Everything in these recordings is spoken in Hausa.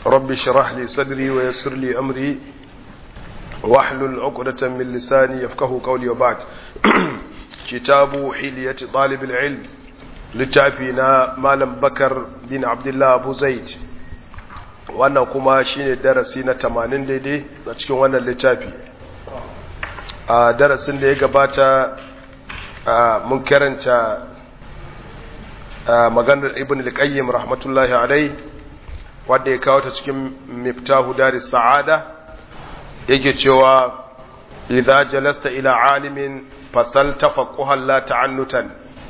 رب اشرح لي صدري ويسر لي أمري واحلل عقدة من لساني يفقه قولي وبعد كتاب حلية طالب العلم littafina malam bakar bin abdullah abu zaid wannan kuma shine darasi na tamanin daidai a cikin wannan littafi a darasin da ya gabata mun karanta maganar ibn al-qayyim rahmatullahi alai wanda ya kawo ta cikin miftahu daris sa'ada yake cewa idza jalasta ila alimin fasal tafaqquhan la ta'annutan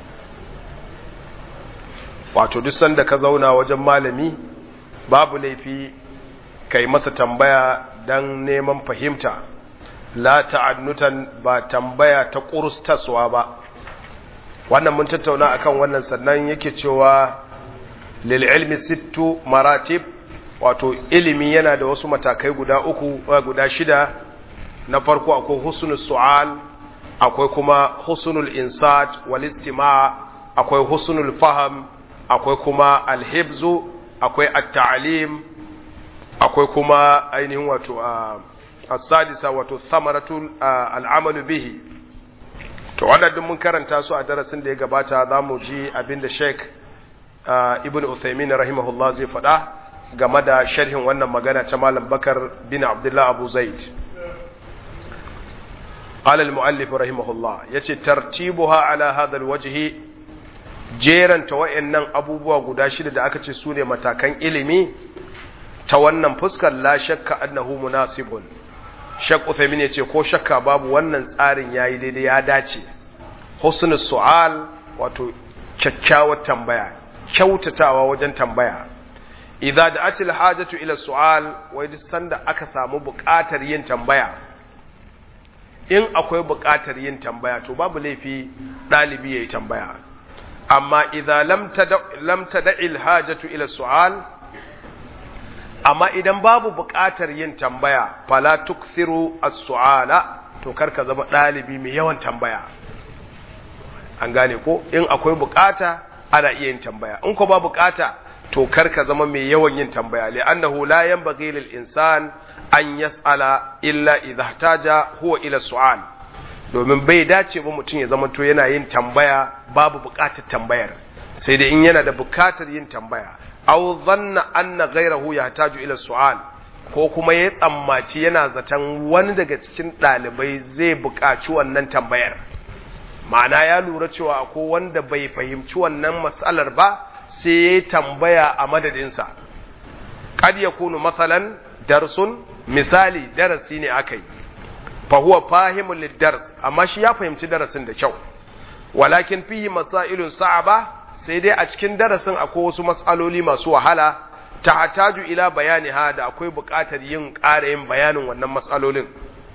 wato duk sanda ka zauna wajen malami babu laifi kai masa tambaya dan neman fahimta la ta'annutan ba tambaya ta kurustaswa ba wannan mun tattauna akan wannan sannan yake cewa lil ilmi sittu maratib wato ilimi yana da wasu matakai guda uku guda shida na farko akwai husnul su'al akwai kuma husnul insat wal istima' akwai husnul faham akwai kuma alhibzu akwai at-ta'lim akwai kuma ainihin wato as-sadisa wato thamaratul al'amalu bihi to wannan mun karanta su a darasin da ya gabata zamu ji abinda Sheikh Ibn Uthaymeen rahimahullah zai faɗa game da sharhin wannan magana ta Malam Bakar bin Abdullah Abu Zaid قال المؤلف رحمه الله يتي ترتيبها على هذا الوجه jeranta wa'annan abubuwa guda shida da aka ce su ne matakan ilimi ta wannan fuskar la shakka annahu munasibun shak Uthaymin ya ce ko shakka babu wannan tsarin yayi daidai ya dace husnul su'al wato kyakkyawar tambaya kyautatawa wajen tambaya idza da'at al-hajatu ila su'al wai duk sanda aka samu buƙatar yin tambaya in akwai buƙatar yin tambaya to babu laifi ɗalibi yayi tambaya amma idza lam tada'i alhajatu ila su'al amma idan babu buƙatar yin tambaya fala tukthiru as-su'ala to karka zama dalibi mai yawan tambaya an gane ko in akwai buƙata ana iya yin tambaya in ko ba buƙata to karka zama mai yawan yin tambaya li'annahu la yanbaghi lil insan an yas'ala illa idha ihtaja huwa ila su'al domin bai dace ba mutum ya zama to yana yin tambaya babu buƙatar tambayar sai dai in yana da buƙatar yin tambaya aw dhanna anna ghayrahu yahtaju ila su'al ko kuma ya tsammaci yana zaton wani daga cikin ɗalibai zai buƙaci wannan tambayar ma'ana ya lura cewa ko wanda bai fahimci wannan matsalar ba sai ya yi tambaya a madadinsa kad yakunu masalan darsun misali darasi ne aka yi fahuwa fahimun liddars amma shi ya fahimci darasin da kyau walakin fihi masailun sa'aba sai dai a cikin darasin akwai wasu mas'aloli masu wahala ta hataju ila bayani ha da akwai buƙatar yin ƙara yin bayanin wannan mas'alolin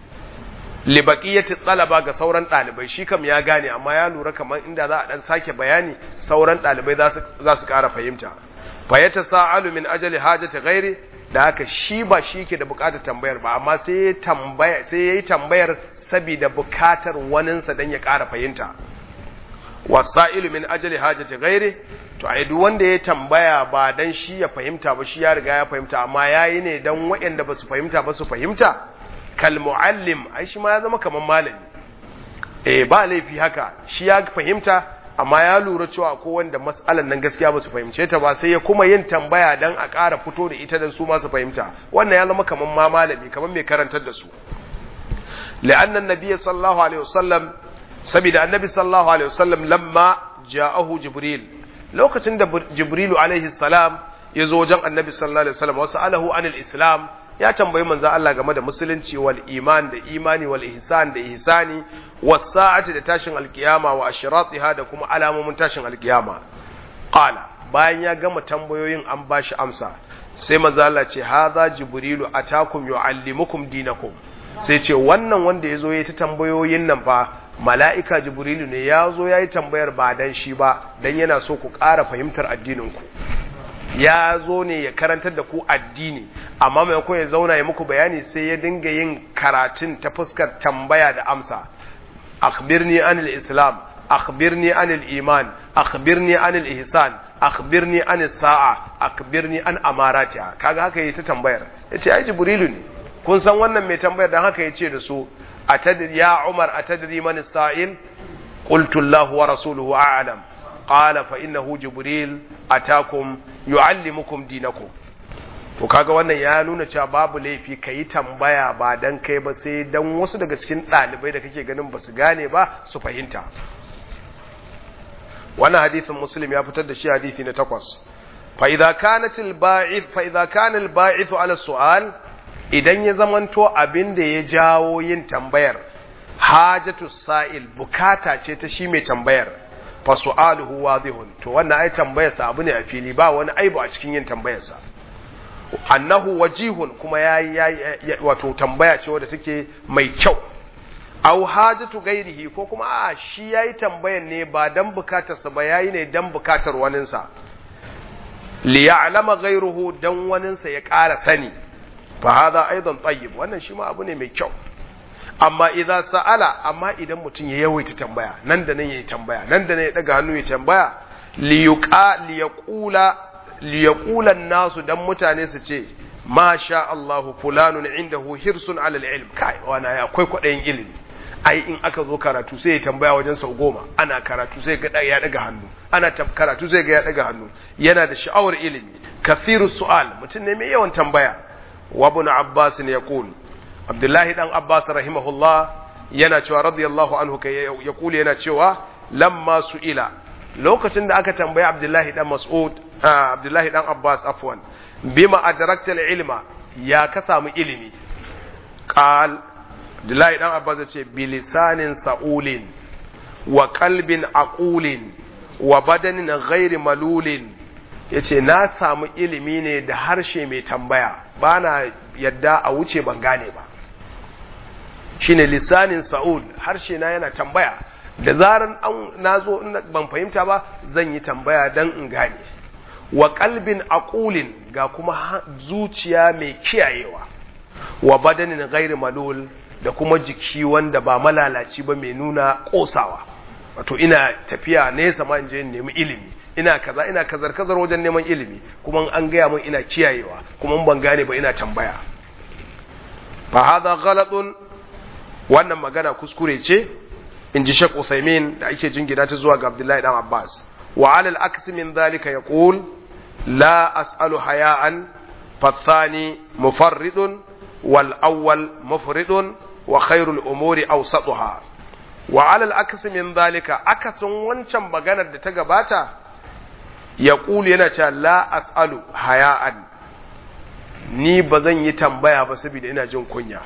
li baqiyati talaba ga sauran ɗalibai shi kam ya gane amma ya lura kamar inda za a dan sake bayani sauran ɗalibai za su ƙara fahimta fa yatasaalu min ajali hajati ghairi da haka shi ba shi ke da bukatar tambayar ba amma sai ya tambaya sai yayi tambayar saboda bukatar waninsa dan ya ƙara fahimta wasailu min ajali hajati ghairi to ai duk wanda ya tambaya ba dan shi ya fahimta ba shi ya riga ya fahimta amma yayi ne dan waɗanda ba su fahimta ba su fahimta kal muallim ai shi ma ya zama kaman malami eh ba laifi haka shi ya fahimta amma ya lura cewa ko wanda mas'alan nan gaskiya ba su fahimce ta ba sai ya kuma yin tambaya dan a ƙara fito da ita dan su ma su fahimta wannan ya zama kaman ma malami kaman mai karantar da su la'anna annabiyyi sallallahu alaihi wasallam saboda annabi sallallahu alaihi wasallam lamma ja'ahu jibril lokacin da jibrilu alaihi salam ya zo wajen annabi sallallahu alaihi wasallam wasu alahu anil islam ya tambayi manzo Allah game da musulunci wal iman da imani wal ihsan da ihsani was sa'ati da tashin alkiyama wa ashratiha da kuma alamomin tashin alkiyama qala bayan ya gama tambayoyin an bashi amsa sai manzo Allah ce hadha jibrilu atakum yuallimukum dinakum sai ce wannan wanda yazo yayi ta tambayoyin nan fa mala'ika jibrilu ne ya zo ya yi tambayar ba dan shi ba dan yana so ku ƙara fahimtar addininku ya zo ne ya karantar da ku addini amma maimakon ya zauna ya muku bayani sai ya dinga yin karatun ta fuskar tambaya da amsa akhbirni anil islam akhbirni anil iman akhbirni anil ihsan akhbirni anis sa'a akhbirni an amaratiha kaga haka yayi ta tambayar yace ai jibrilu ne kun san wannan mai tambayar dan haka yace da su atadri ya umar atadri man sa'il qultu allah wa rasuluhu a'lam qala fa innahu jibril atakum yuallimukum dinakum to kaga wannan ya nuna cewa babu laifi kayi tambaya ba dan kai ba sai dan wasu daga cikin dalibai da kake ganin basu gane ba su fahimta wannan hadisin muslim ya fitar da shi hadisi na takwas fa idza kanat al ba'ith fa idza kana al ba'ith ala su'al idan ya zamanto abin da ya jawo yin tambayar hajatu sa'il bukata ce ta shi mai tambayar fa su'aluhu wadihun to wannan ai tambayar sa abu ne a fili ba wani aibu a cikin yin tambayar sa annahu wajihun kuma yayi wato tambaya ce wadda take mai kyau aw hajatu gairihi ko kuma a shi yayi tambayan ne ba dan bukatarsa ba yayi ne dan bukatar waninsa li ya'lama ghairuhu dan waninsa ya ƙara sani fa hadha aidan tayyib wannan shi ma abu ne mai kyau amma idza sa'ala amma idan mutum ya yawaita tambaya nan da nan yayi tambaya nan da nan ya daga hannu ya tambaya li yuqa li yaqula li yaqula nasu dan mutane su ce ma sha Allah fulanun indahu hirsun ala al-ilm kai wana akwai kwadayin ilimi ai in aka zo karatu sai ya tambaya wajen sau goma ana karatu sai ga ya daga hannu ana karatu sai ga ya daga hannu yana da sha'awar ilimi kathiru su'al mutum ne mai yawan tambaya wa ibn abbas ne yaqul abdullahi dan abbas rahimahullah yana cewa radiyallahu anhu kai ya kula yana cewa lamma su'ila lokacin da aka tambaya abdullahi dan mas'ud abdullahi dan abbas afwan bima adrakta ilma ya ka samu ilimi qal Abdullahi dan Abbas ya ce bilisanin sa'ulin wa kalbin aqulin wa badanin ghairi malulin yace na samu ilimi ne da harshe mai tambaya bana yadda a wuce ban gane ba shine lisanin sa'ul harshe na yana tambaya da zaran an nazo ban fahimta ba zan yi tambaya dan in gane wa kalbin aqulin ga kuma zuciya mai kiyayewa wa badanin ghairi malul da kuma jiki wanda ba malalaci ba mai nuna kosawa wato ina tafiya nesa ma in je nemi ilimi ina kaza ina kazar kazar wajen neman ilimi kuma an gaya min ina kiyayewa kuma ban gane ba ina tambaya fa hadha ghalatun wannan magana kuskure ce in ji Sheikh Uthaymeen da ake jingina ta zuwa ga Abdullahi dan Abbas wa alal aksi min dhalika yaqul la as'alu haya'an fathani mufarridun wal awwal mufridun wa khairul umuri awsatuha wa alal aksi min dhalika akasin wancan maganar da ta gabata yaqul yana cewa la as'alu haya'an ni ba zan yi tambaya ba saboda ina jin kunya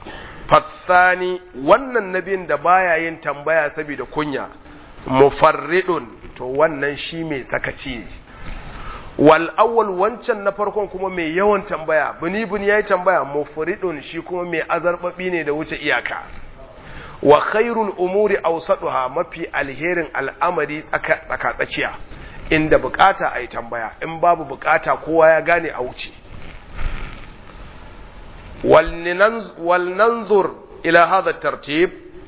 fathani wannan nabin da baya yin tambaya saboda kunya mufarridun to wannan shi mai sakaci ne wal awwal wancan na farkon kuma mai yawan tambaya buni buni yayi tambaya mufridun shi kuma mai azarbabi ne da wuce iyaka wa khairul umuri awsatuha mafi alherin al'amari tsaka tsaka tsakiya inda bukata ayi tambaya in babu bukata kowa ya gane a wuce ولننظر إلى هذا الترتيب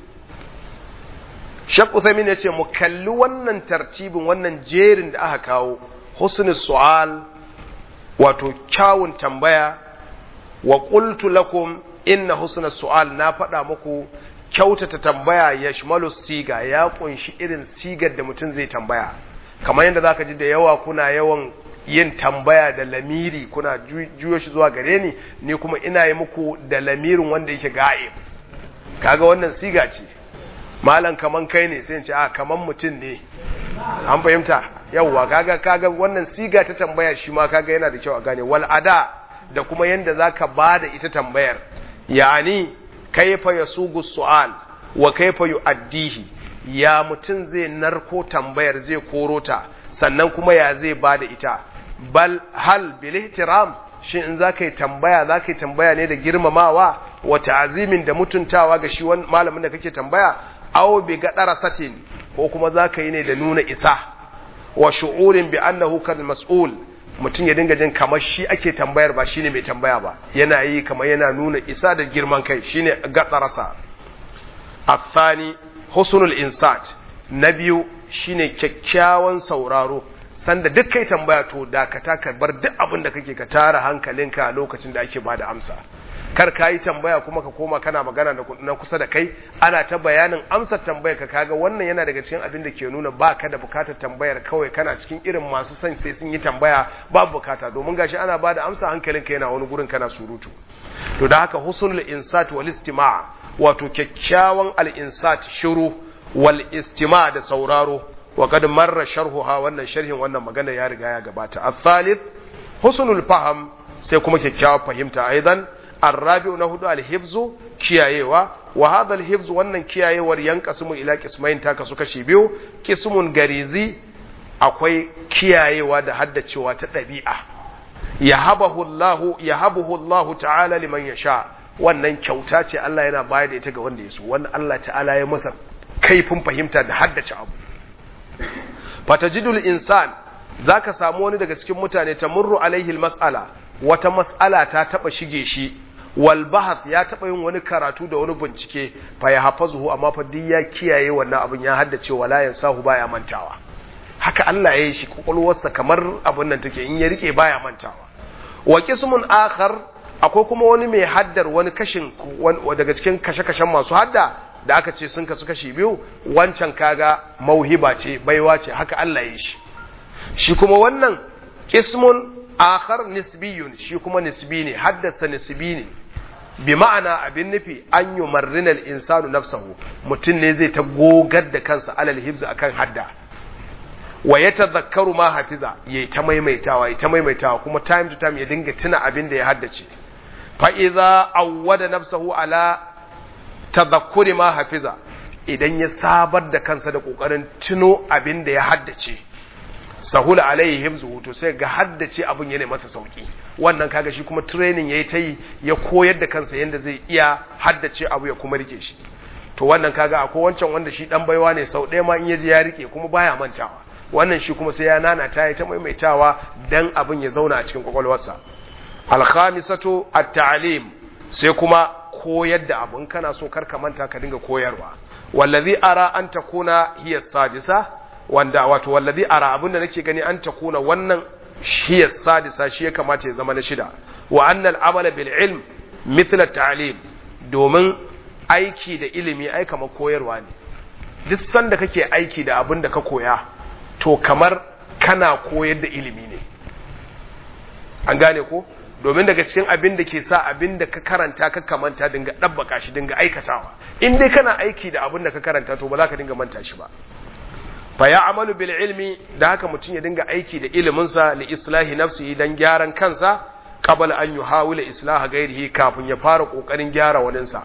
Shek Uthaymin ya ce mu kalli wannan tartibin wannan jerin da aka kawo husnul su'al wato kyawun tambaya wa qultu lakum inna husnul su'al na faɗa muku kyautata tambaya ya shimalu siga ya kunshi irin sigar da mutum zai tambaya kamar yadda zaka ji da yawa kuna yawan yin tambaya da lamiri kuna juyo shi zuwa gare ni ni kuma ina yi muku da lamirin wanda yake ga'ib kaga wannan siga ce malam kaman kai ne sai in ce a kaman mutum ne an fahimta yawwa kaga kaga wannan siga ta tambaya shi ma kaga yana da kyau a gane wal ada da kuma yanda zaka bada ita tambayar yani kaifa yasugu su'al wa kaifa yu'addihi ya mutum zai narko tambayar zai koro ta sannan kuma ya zai bada ita bal hal bil ihtiram shin in zaka yi tambaya zaka yi tambaya ne da girmamawa wa ta'zimin da mutuntawa ga shi malamin da kake tambaya aw bi gadara satin ko kuma zaka yi ne da nuna isa wa shu'urin bi annahu kal mas'ul mutum ya dinga jin kamar shi ake tambayar ba shine mai tambaya ba yana yi kamar yana nuna isa da girman kai shine gadarasa athani husnul insat na biyu shine kyakkyawan sauraro sanda duk kai tambaya to dakata ka bar duk abin da kake ka tara hankalinka a lokacin da ake bada amsa kar ka yi tambaya kuma ka koma kana magana na kusa da kai ana ta bayanin amsar tambayar ka kaga wannan yana daga cikin abin da ke nuna ba ka da bukatar tambayar kawai kana cikin irin masu son sai sun yi tambaya babu bukata domin gashi ana bada amsa hankalinka yana wani gurin kana surutu to da haka husnul insat wal istima' wato kyakkyawan al insat shiru wal istima' da sauraro wa kad marra sharhuha wannan sharhin wannan magana ya riga ya gabata al-thalith husnul faham sai kuma kyakkyawar fahimta aidan الرابع نهدو الحفظ kiyayewa wa hadha alhifz wannan kiyayewar yanqasimu ila qismain ta kasu kashi biyu qismun garizi akwai kiyayewa da haddacewa ta dabi'a yahabahu Allah yahabuhu Allah ta'ala liman yasha wannan kyauta ce Allah yana bayar da ita ga wanda ya so wannan Allah ta'ala ya masa kaifin fahimta da haddace abu fatajidul insan zaka samu wani daga cikin mutane tamurru alaihi almas'ala wata mas'ala ta taba shige shi wal bahath ya taba yin wani karatu da wani bincike fa ya hafazuhu amma fa duk ya kiyaye wannan abin ya haddace wala yansahu baya mantawa haka Allah ya yi shi kokolwarsa kamar abin nan take in ya rike baya mantawa wa qismun akhar akwai kuma wani mai haddar wani kashin daga cikin kashe-kashen masu hadda da aka ce sun kasu kashi biyu wancan kaga mauhiba ce baiwa ce haka Allah ya yi shi shi kuma wannan qismun akhar nisbiyun shi kuma nisbi ne haddasa nisbi ne bi ma'ana abin nufi an yi marrinal insanu nafsahu mutum ne zai ta gogar da kansa alal hibzu akan hadda wa ya tazakkaru ma hafiza ya ta maimaitawa ya ta maimaitawa kuma time to time ya dinga tuna abin da ya haddace fa idza awwada nafsahu ala tazakkuri ma hafiza idan ya sabar da kansa da kokarin tuno abin da ya haddace sahula alaihi hifzuhu to sai ga haddace abin yana masa sauki wannan kaga shi kuma training yayi ta yi ya koyar da kansa yanda zai iya haddace abu ya kuma rike shi to wannan kaga akwai wancan wanda shi dan baiwa ne sau ɗaya ma in yaji ya rike kuma baya mantawa wannan shi kuma sai ya nana ta yi ta maimaitawa dan abin ya zauna a cikin kwakwalwarsa alkhamisatu at-ta'lim sai kuma koyar da abin kana so kar ka manta ka dinga koyarwa wallazi ara an takuna hiya sadisa wanda wato wallazi ara abinda nake gani an takuna wannan hiya sadisa shi ya kamata ya zama na shida wa annal amala bil ilm mithla ta'lim domin aiki da ilimi ai kamar koyarwa ne duk sanda kake aiki da abin da ka koya to kamar kana koyar da ilimi ne an gane ko domin daga cikin abin da ke sa abin da ka karanta ka kamanta dinga ɗabbaka shi dinga aikatawa in dai kana aiki da abin da ka karanta to ba za ka dinga manta shi ba fa ya amalu bil ilmi da haka mutum ya dinga aiki da iliminsa li islahi nafsihi dan gyaran kansa qabla an yuhawila islaha ghairihi kafin ya fara kokarin gyara waninsa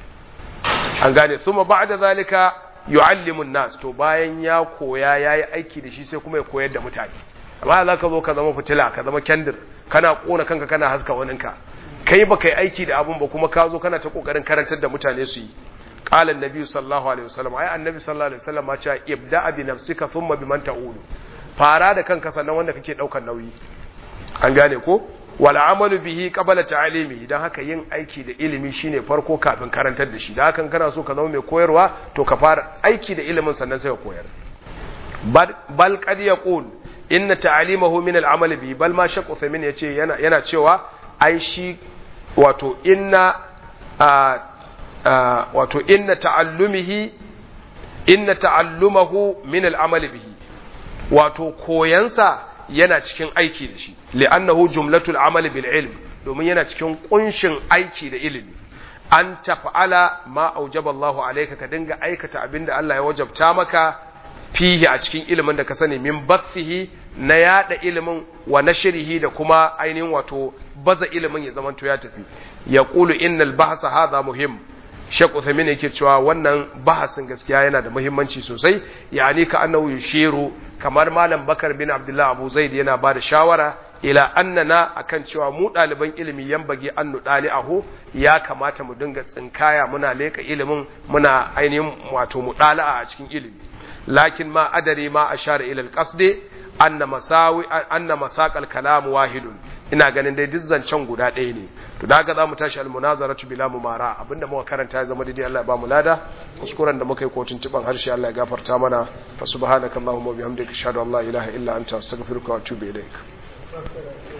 an gane thumma ba'da zalika yu'allimu an-nas to bayan ya koya yayi aiki da shi sai kuma ya koyar da mutane amma za ka zo ka zama fitila ka zama kendir kana kona kanka kana haska waninka kai ba kai aiki da abun ba kuma ka zo kana ta kokarin karantar da mutane su yi qala annabi sallallahu alaihi wasallam ai annabi sallallahu alaihi wasallam ma ce ibda bi nafsika thumma biman ta'ulu fara da kanka sannan wanda kake daukar nauyi an gane ko wal amalu bihi qabla ta'limi dan haka yin aiki da ilimi shine farko kafin karantar da shi dan haka kana so ka zama mai koyarwa to ka fara aiki da ilimin sannan sai ka koyar bal qad yaqul inna ta'limahu min al-amal bi bal ma shaq Uthaymeen yace yana yana cewa ai shi wato inna wato inna ta'allumihi inna ta'allumahu min al-amal bihi wato koyansa yana cikin aiki da shi li'annahu jumlatul amal bil ilm domin yana cikin kunshin aiki da ilimi an tafa'ala ma aujaba Allahu alayka ka dinga aikata abinda Allah ya wajabta maka fihi a cikin ilimin da ka sani min bathihi na yada ilimin wa nashrihi da kuma ainihin wato baza ilimin ya zamanto ya tafi ya qulu innal bahsa hadha muhim Sheikh Uthaymeen yake cewa wannan bahasin gaskiya yana da muhimmanci sosai yani ka annahu yushiru kamar malam Bakar bin Abdullah Abu Zaid yana bada shawara ila annana akan cewa mu ɗaliban ilimi yan bage an nuɗali aho ya kamata mu dinga tsinkaya muna leka ilimin muna ainihin wato mu a cikin ilimi lakin ma adari ma ashara ila alqasd anna masawi anna masaq alkalam wahidun ina ganin dai duk zancen guda ɗaya ne to da haka za mu tashi almunazaratu bila mumara abinda muka karanta ya zama daidai Allah ya ba mu lada kuskuren da muka yi kotun tiban harshe Allah ya gafarta mana fa subhanakallahumma wa bihamdika ashhadu an la ilaha illa anta astaghfiruka wa atubu ilaik